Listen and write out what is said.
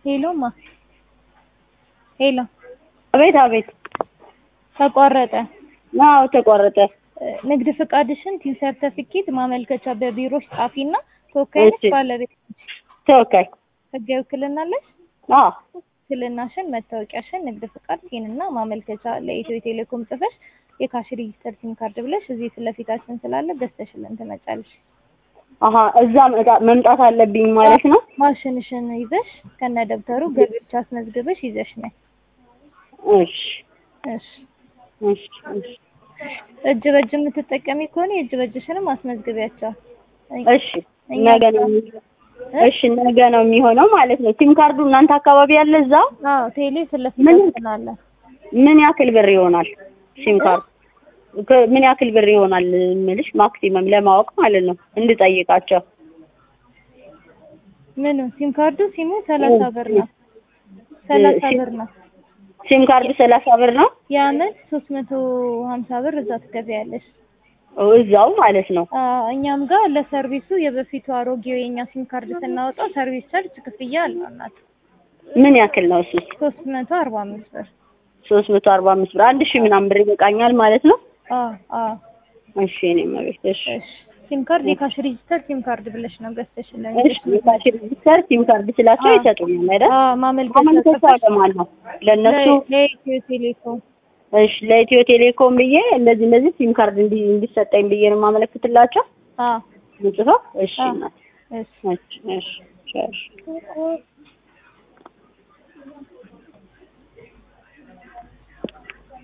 ሄሎማ ሄሎ አቤት አቤት። ተቋረጠ። አዎ ተቋረጠ። ንግድ ፍቃድሽን፣ ቲን ሰርተፊኬት፣ ማመልከቻ በቢሮሽ ጻፊና ተወካይነሽ እሺ። ባለቤት ተወካይ። ህጋዊ ውክልና አለሽ? አዎ ውክልናሽን፣ መታወቂያሽን፣ ንግድ ፍቃድ፣ ቲን እና ማመልከቻ ለኢትዮ ቴሌኮም ጽፈሽ የካሽ ሬጂስተር ሲም ካርድ ብለሽ እዚህ ፊት ለፊታችን ስላለ ገዝተሽልን ትመጫለሽ። አሀ እዛ መጣ- መምጣት አለብኝ ማለት ነው። ማሽንሽን ይዘሽ ከነ ደብተሩ ገቢዎች አስመዝግበሽ ይዘሽ ነይ። እሺ እሺ እሺ እሺ እጅ በእጅ የምትጠቀሚ ከሆነ የእጅ በእጅሽንም አስመዝግቢያቸው። እሺ ነገ ነው የሚ- እሺ ነገ ነው የሚሆነው ማለት ነው። ሲም ካርዱ እናንተ አካባቢ ያለ እዛ አዎ ቴሌ ፊት ምን? ለፊታችን አለ። ምን ያክል ብር ይሆናል? ሲም ካርዱ ከ- ምን ያክል ብር ይሆናል የምልሽ ማክሲመም ለማወቅ ማለት ነው እንድጠይቃቸው። ምኑ ሲም ካርዱ ሲሙ ሰላሳ ብር ነው። ሰላሳ ሲም- ብር ነው። ሲም ካርዱ ሰላሳ ብር ነው የአመት ሶስት መቶ ሀምሳ ብር እዛ ትገቢያለሽ። እዛው ማለት ነው። አዎ እኛም ጋር ለሰርቪሱ የበፊቱ አሮጌው የኛ ሲም ካርድ ስናወጣ ሰርቪስ ቻርጅ ክፍያ አለው እናት ምን ያክል ነው እሱ? ሶስት መቶ አርባ አምስት ብር። ሶስት መቶ አርባ አምስት ብር አንድ ሺህ ምናምን ብር ይበቃኛል ማለት ነው። አዎ አዎ እሺ እኔ መቤት እሺ እሺ ሲም ካርድ የካሽ ሬጂስተር ሲም ካርድ ብለሽ ነው ገዝተሽልን እሺ የካሽ ሬጂስተር ሲም ካርድ ስላቸው አዎ። ይሰጡኛል አይደል? አዎ ማመልከቻ ማመልከቻ ጽፈሽ ለማን ነው? ለእነሱ ለ- ለኢትዮ ቴሌኮም እሺ ለኢትዮ ቴሌኮም ብዬ እንደዚህ እንደዚህ ሲም ካርድ እንዲ እንዲሰጠኝ ብዬ ነው የማመለክትላቸው አዎ ምጽፈው። እሺ አዎ። እናት እሺ እሺ እሺ እሺ